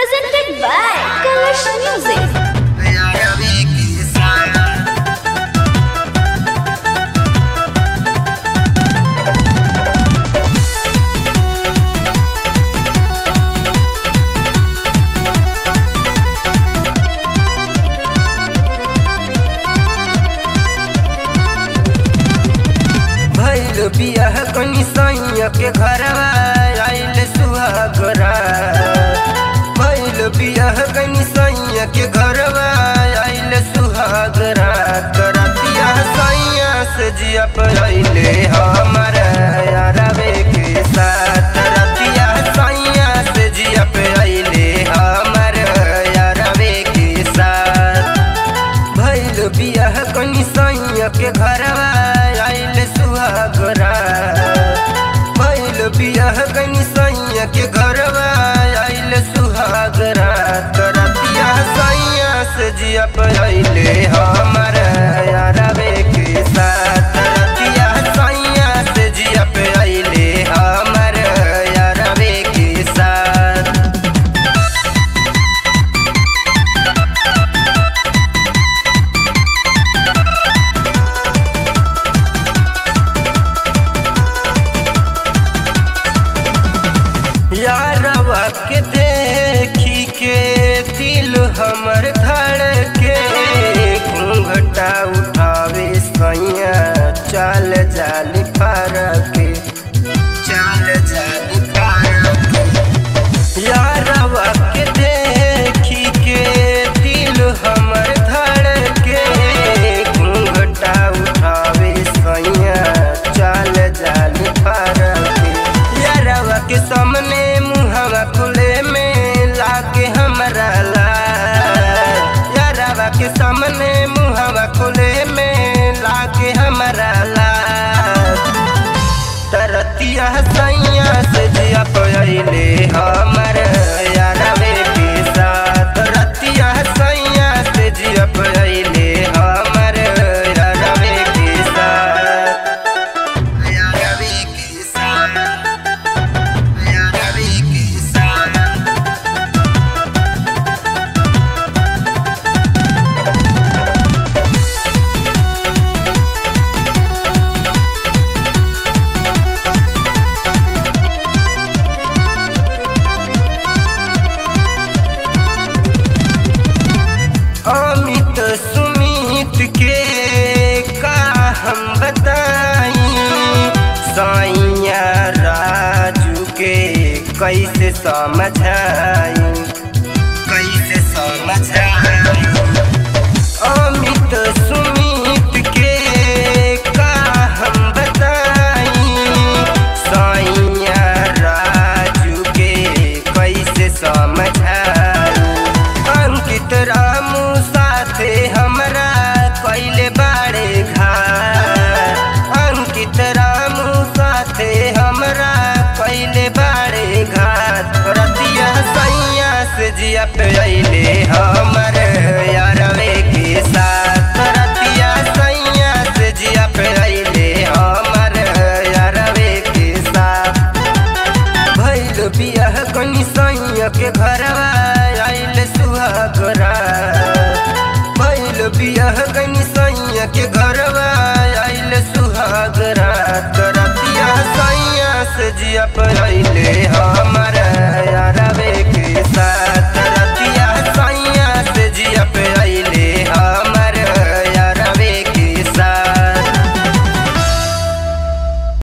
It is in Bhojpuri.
presented by Kalash Music. भैल बियाह कनी सैया के घरवा आइल सुहागरा भैल बियाह कनी सैया के घरवा आइल सुहागरा करतिया सैया से जिया पर आइले हमर यारवे के साथ रतिया सैया से जिया पे आइले हमर यारवे के साथ भैल बियाह कनी सैया के घरवा आइल सुहागरा भैल बियाह कनी सैया के घरवा आइल सुहागरा करतिया सैया से जिया पर आइले हमर यारवे के साथ रतिया सैया से जिया पे आइले हमर यारवे के साथ यारवा के देखी के दिल हमर धड़ के घूंघटा उठावे सैया चाल जाली फार के चाल जाली फार के यारवा के देखी के दिल हमर धड़ के घूंघटा उठावे सैया चाल जाली फार के यारवा के सामने मुहवा खुले में लागे हमरा लाल यारवा के सामने मुहवा खुले में लागे हमरा लाल तरतिया सैया से जिया पयले हमर यारवे के साथ रतिया सैया से जिया पयले हमर यारवे के साथ यारवे के साथ यारवे के साथ अमित सुमित के का हम बताई सैया राजू के कैसे समझाई कैसे समझाई अमित सुमित के का हम बताई सैया राजू के कैसे समझाई अंकित रामू साथे हमरा कैले बाड़े घाट अंकित रामू साथे हमरा कैले बाड़े घाट रतिया सैया से जिया पे अइले हमर यारवे के साथ रतिया सैया से जिया पे अइले हमर यारवे के साथ भैल बियाह कनी सैया के घरवा आइल सुहागरा भैल बियाह कनी सैया के घरवा आइल सुहागरा करतिया सैया से जिया पर अइले हा